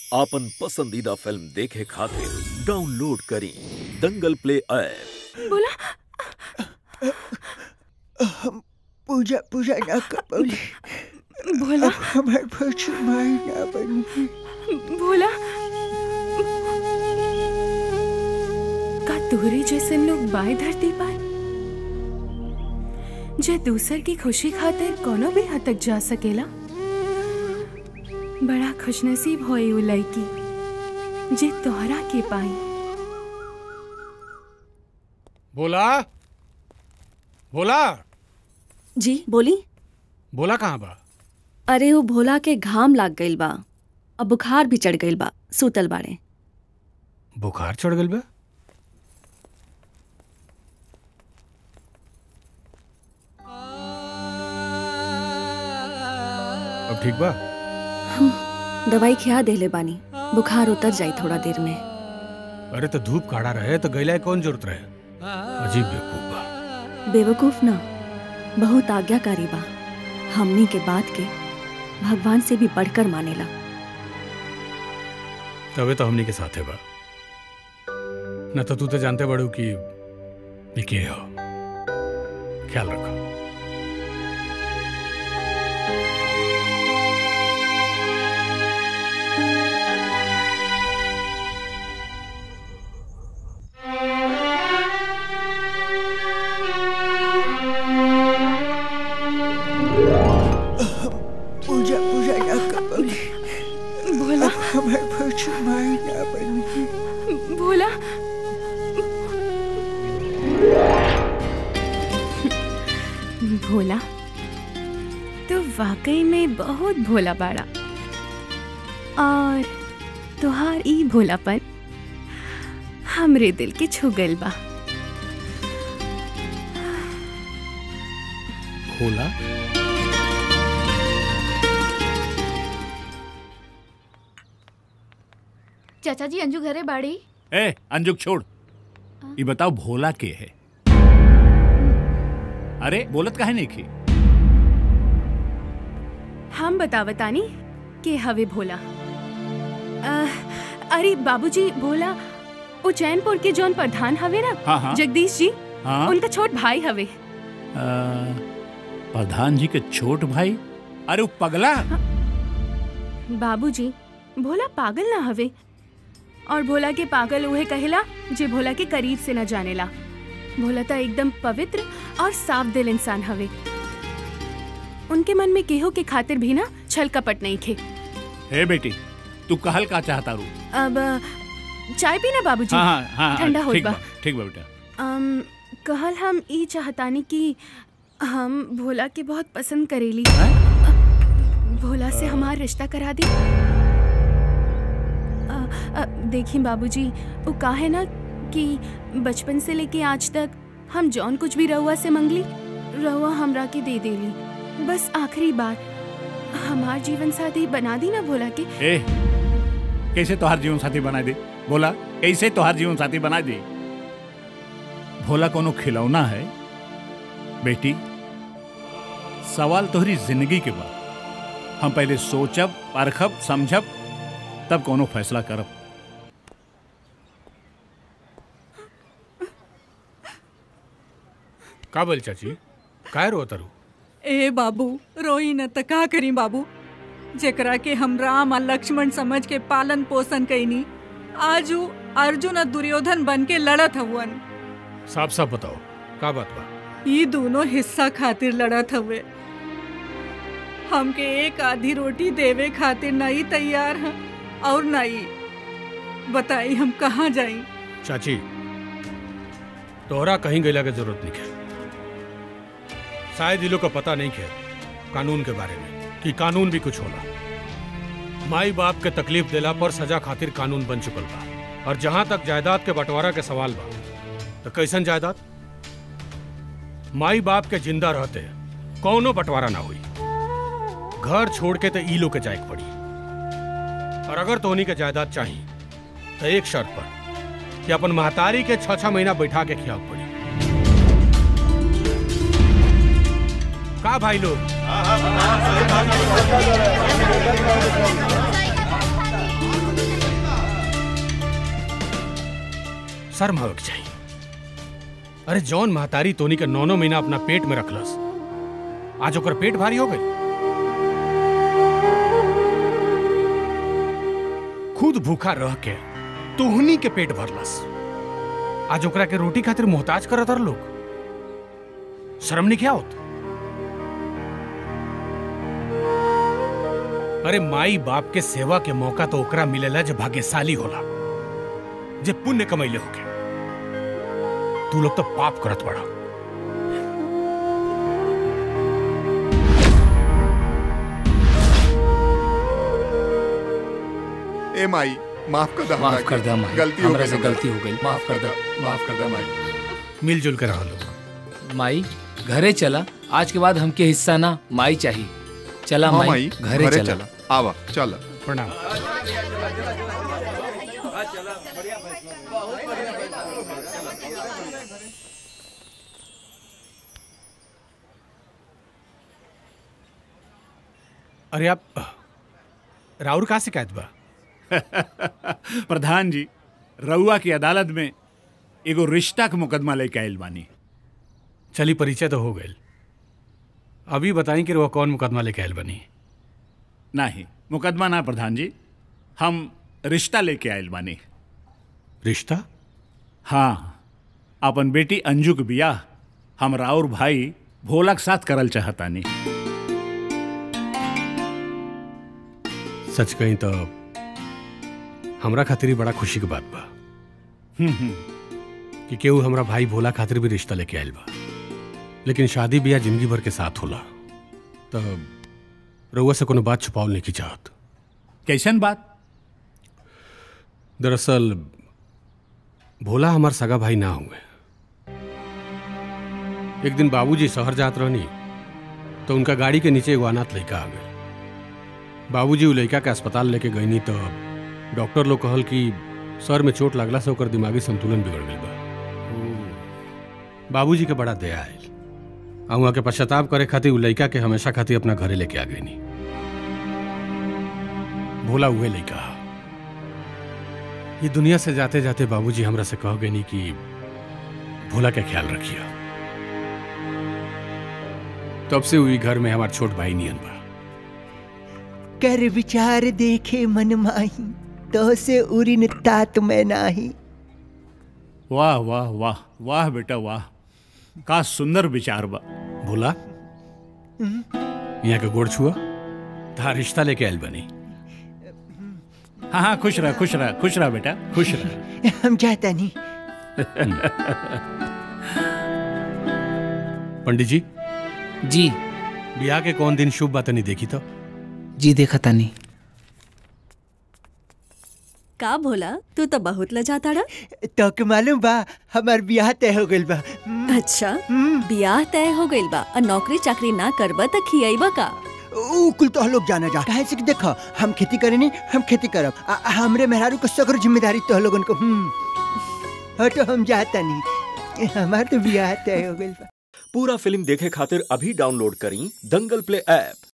आपन पसंदीदा फिल्म देखे खातिर डाउनलोड करी दंगल प्ले ऐप बोला पूजा पूजा ना कबूली भोला हमार भक्ति माई ना बनी भोला का तोहरे जैसे लोग बाय धरती पर जे दूसर की खुशी खातिर कोनो भी हद तक जा सकेला बड़ा खुशनसीब होए उ लड़की जे तोहरा के पाई बोला बोला जी बोली बोला कहाँ बा अरे वो भोला के घाम लाग गइल बा अब बुखार भी चढ़ गइल बा सूतल बाड़े बुखार चढ़ गल बा अब ठीक बा दवाई खिया देले बानी बुखार उतर जाई थोड़ा देर में अरे तो धूप काढ़ा रहे तो गैला के कौन जरूरत रहे अजीब बेवकूफ बा बेवकूफ ना बहुत आज्ञाकारी बा हमनी के बात के भगवान से भी बढ़कर मानेला तबे तो हमनी के साथे बा न तो तू तो जानते बड़ू कि ये के हो ख्याल रखो पूजा पूजा ना कबूली भोला हमार भक्ति माई ना बनी भोला भोला तो वाकई में बहुत भोला बाड़ा और तुहार ई भोलापन हमरे दिल के छू गइल बा भोला चाचा जी अंजू घरे बाड़ी ए अंजुक छोड़ ये बताओ भोला के है अरे बोलत काहे नहीं की हम बतावतानी के हवे भोला अह, अरे बाबूजी भोला उज्जैनपुर के जौन प्रधान हवे ना हाँ, हाँ। जगदीश जी हाँ उनका छोट भाई हवे आ, प्रधान जी के छोट भाई अरे वो पगला बाबूजी भोला पागल ना हवे और भोला के पागल उहे कहेला जे भोला के करीब से न जानेला भोला तो एकदम पवित्र और साफ दिल इंसान हवे उनके मन में केहो के खातिर भी ना छल कपट नहीं खे हे बेटी तू कहल का चाहता रू अब चाय पीना बाबूजी हाँ हाँ हाँ ठंडा होई ठीक बा। बा ठीक बा बेटा अम, कहल हम ई चाहतानी कि हम भोला के बहुत पसंद करेली भोला से हमार रिश्ता करा दी अ, अ, देखी बाबूजी वो का है ना कि बचपन से लेके आज तक हम जौन कुछ भी रहुआ से मंगली रहुआ हमरा के दे देली बस आखिरी बार हमार जीवन साथी बना दी ना भोला के ए कैसे तोहार जीवन साथी बना दे बोला कैसे तोहार जीवन साथी बना दे भोला कोनो खिलौना है बेटी सवाल तोहरी जिंदगी के बा हम पहले सोचब परखब समझब तब कोनो फैसला करब का बोल चाची काय रो तरू ए बाबू रोई न त का करी बाबू जेकरा के हम राम और लक्ष्मण समझ के पालन पोषण कैनी आज उ अर्जुन और दुर्योधन बन के लड़त हवन साफ साफ बताओ का बात बा ये दोनों हिस्सा खातिर लड़त हवे हमके एक आधी रोटी देवे खातिर नहीं तैयार है और नहीं बताई हम कहाँ जाई चाची तोहरा कहीं गैला के जरूरत नहीं है शायद ये लोग का पता नहीं है कानून के बारे में कि कानून भी कुछ होला माई बाप के तकलीफ देला पर सजा खातिर कानून बन चुकल बा और जहां तक जायदाद के बंटवारा के सवाल बा तो कैसन जायदाद माई बाप के जिंदा रहते कौनो बंटवारा ना हुई घर छोड़ के तो ई लोग के जाए पड़ी और अगर तोहनी के जायदाद चाहिए तो एक शर्त पर कि अपन महतारी के छह छह महीना बैठा के खियाव पड़ी का भाई लोग शर्म आवे के चाहिए अरे जौन महतारी तोनी के नौनो महीना अपना पेट में रखलस आज ओकर पेट भारी हो गई खुद भूखा रह के तुहनी के पेट भरलस आज ओकरा के रोटी खातिर मोहताज करत हर लोग शर्म नहीं क्या होत अरे माई बाप के सेवा के मौका तो ओकरा मिलेला जो भाग्यशाली होला जे पुण्य कमैले होके तू लोग तो पाप करत बड़ा ए माई माफ कर दे हमरा माफ कर के। दे माई गलती हो हमरा गई से हमरा। गलती हो गई माफ कर दे माफ कर दे माई मिलजुल कर रह लो माई घरे चला आज के बाद हमके हिस्सा ना माई चाहिए चला हाँ, माई, माई, घरे, घरे चला, चला। आवा चल प्रणाम अरे आप राउर कहाँ शिकायत बा प्रधान जी रउआ की अदालत में एगो रिश्ता के मुकदमा लेके आयल बानी चली परिचय तो हो गए अभी बताई कि वो कौन मुकदमा लेके आयल बनी नहीं मुकदमा ना प्रधान जी हम रिश्ता लेके आयल बानी रिश्ता हाँ अपन बेटी अंजू के बियाह हम राउर भाई भोला के साथ करल चाहतानी सच कहीं तो हमरा खातिर ही बड़ा खुशी की बात बा हम्म, हम्म। कि केहू हमरा भाई भोला खातिर भी रिश्ता लेके आयल बा लेकिन शादी ब्याह जिंदगी भर के साथ होला तो रउआ से कोनो बात छुपावल नहीं की चाहत कैसन बात दरअसल भोला हमार सगा भाई ना हुए एक दिन बाबूजी शहर जात रहनी तो उनका गाड़ी के नीचे एगो अनाथ लड़का आ गए बाबूजी उ लड़का के अस्पताल लेके गईनी तो डॉक्टर लोग कहल कि सर में चोट लागला से ओकर दिमागी संतुलन बिगड़ गई बा बाबूजी के बड़ा दया आयल आ वहाँ के पश्चाताप करे खातिर उ लड़का के हमेशा खातिर अपना घरे लेके आ गईनी भोला हुए लड़का ये दुनिया से जाते जाते बाबूजी हमरा से कह गए कि भोला का ख्याल रखिए तब से हुई घर में हमार छोट भाई नियन बा कर विचार देखे मन माही तो से उरिन तात में नाही वाह वाह वाह वाह बेटा वाह का सुंदर विचार बा भोला यहाँ के गोड़ छुआ था रिश्ता लेके आयल बनी हाँ हाँ खुश रह खुश रह खुश रह बेटा खुश रह हम जाता नहीं पंडित जी जी ब्याह के कौन दिन शुभ बात नहीं देखी तो जी देखा तानी का भोला तू तो बहुत लजाता रा तो के मालूम बा हमार ब्याह तय हो गइल बा अच्छा बियाह तय हो गइल बा और नौकरी चाकरी ना करबा त खियाइबा का ऊ कुल तो लोग जाना जा काहे से कि देखो हम खेती करेनी हम खेती करब आ, आ, हमरे मेहरारू को सकर जिम्मेदारी तो लोगन को हम्म हाँ, तो हम जाता नहीं हमार तो ब्याह तय हो गइल बा पूरा फिल्म देखे खातिर अभी डाउनलोड करी दंगल प्ले ऐप